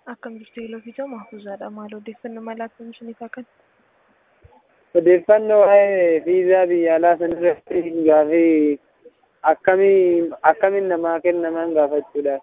Akkam jirtu Iloofiisaa Mahfuuzaadha. Maal odeeffannoo mala akkam isiniif akka Odeeffannoo waa'ee viizaa biyya alaa sanarratti gaafii akkamii akkamiin namaa kennaman gaafachuudhaaf.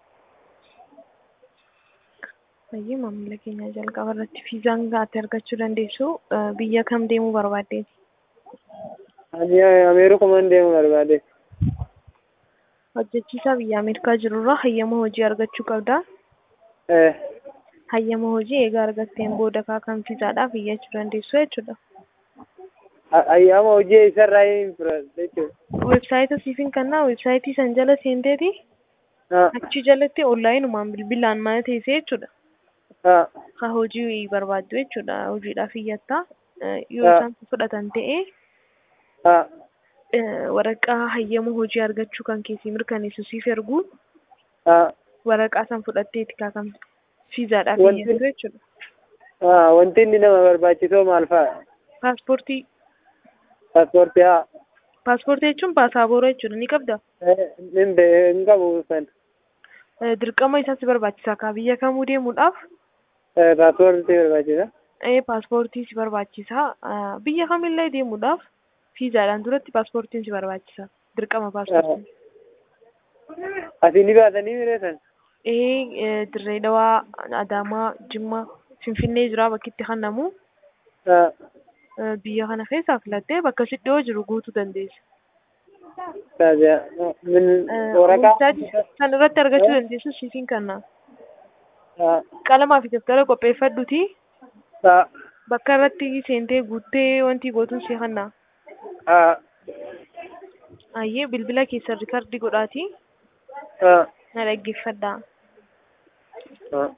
Baay'ee maamila keenya jalqaba irratti viizaan ati argachuu dandeessu biyya kam deemuu barbaaddeeti? Ani Ameerikumaan deemuu barbaade. Hojjechiisaa biyya Ameerikaa jirurraa hayyama hojii argachuu qabda. Eh, Hayyama hojii egaa argatteen booda kan viizaadhaaf iyyachuu dandeessu jechuudha. ayyaama hojii isarraa hin fudhadhe jechuudha. Weebsaayita siifin kannaa weebsaayitii san jala seenteeti Ah, achi jalatti onlaayinumaan bilbilaan mana teessee jechuudha. ah, Ka hojii barbaaddu jechuudha. Hojiidhaaf iyyattaa. Yoo Ah. isaan fudhatan ta'e ah, eh, waraqaa hayyama hojii argachuu kan keessi mirkaneessu siif ergu ah, waraqaa san fudhatteeti kan viizaadhaaf Wanti- iyyattu jechuudha. ah, wanti inni nama barbaachisoo maal fa'a? Paaspoortii Paaspoortii haa. paaspoortii jechuun paasaabooraa jechuudha ni qabda. Eh, hin be- hin qabu san. Eh, Dirqama isaas barbaachisa ka biyya kamuu deemuudhaaf Eh, Paaspoortii barbaachisa. eh, paaspoortii si barbaachisa. Ah, Biyya kamillee deemuudhaaf viizaadhaan duratti paaspoortiin si barbaachisa. Dirqama paaspoortii. Asii ni baatanii mireessan? Eh, Dirree Dhawaa, Adaamaa, Jimmaa, Finfinnee jira bakki itti kennamu. Ah, Eh, Biyya kana keessaa filattee bakka si dhiyoo jiru guutuu dandeessa. taja. Min Eh, waraqaa. Weebsaayitii san irratti argachuu dandeessu siifin kanna. Ah, Qalamaa fi daftara qopheeffadhuti. ah, Bakka irratti seentee guuttee wanti gootuun si kenna. ah, Ayyee bilbila keessa riikardii godhaati. ah, Na dhaggeeffadhaa. ah.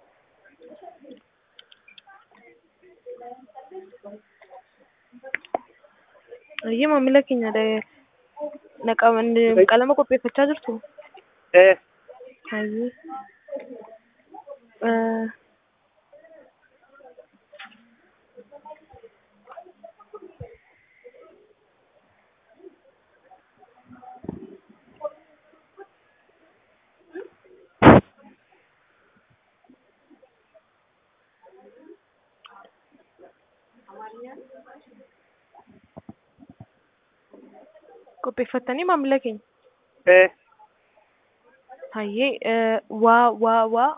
Ayyee maamila keenya da- naqa- qalama qopheeffachaa jirtu. Eh, Ayyee. Eh, Qopheeffattanii maamila keenya. eh. Hayyee eh, waa waa waa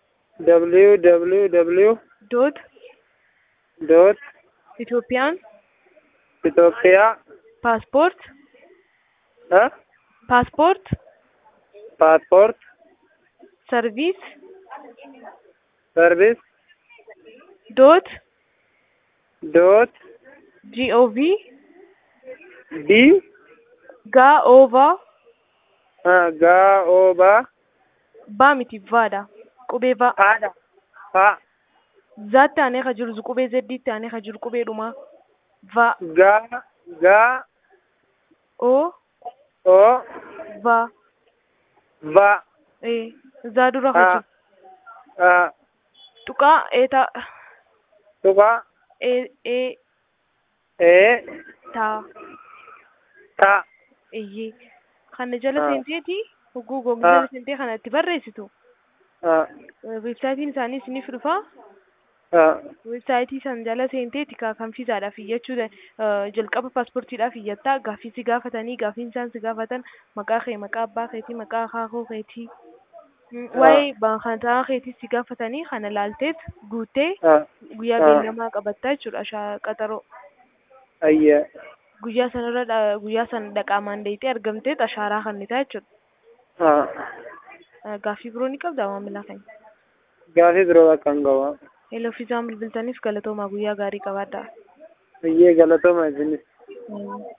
www doot dot Itoophiyaan Itoophiyaa paaspoort ah, paaspoort paaspoort sarviis service doot dot gov d gaa oovaa ah, gaa oobaa baa miti vaadha qubee va haadha ha zaatti aanee ka jiru qubee zeddiitti aanee ka jiru qubee dhumaa va gaa gaa o o va va ee zaa dura ka ah, jiru ah, tuqaa eeta tuqa ee ee ee taa ta eeyyee kana jala Ah. seenteeti hogguu goomni Ah. jala seentee kana itti barreessitu ah, weebsaayitiin isaanii isiniif dhufa ah, weebsaayitii san jala seenteeti ka kan fiizaadhaaf iyyachuu da- eh, jalqaba paaspoortiidhaaf iyyattaa gaaffii si gaafatanii gaaffiin isaan si gaafatan maqaa kee maqaa abbaa keetii maqaa akaakuu keetii Mm, Ah. waa'ee baankaataa keetii si gaafatanii kana laalteet guuttee ah, guyyaa Ah. beellamaa qabattaa jechuudha ashaa qaxaroo ayya guyyaa sanarra dha- guyyaa san dhaqaamaan deeyitee argamteet ashaaraa kennitaa jechuudha ah. Eh, gaaffii biroo ni qabdaa maamila keenya gaafii biroo bakka hin qabu Hello fiizaan bilbiltaniif galatoomaa guyyaa gaarii qabaadhaa biyyee galatooma isinis Mm.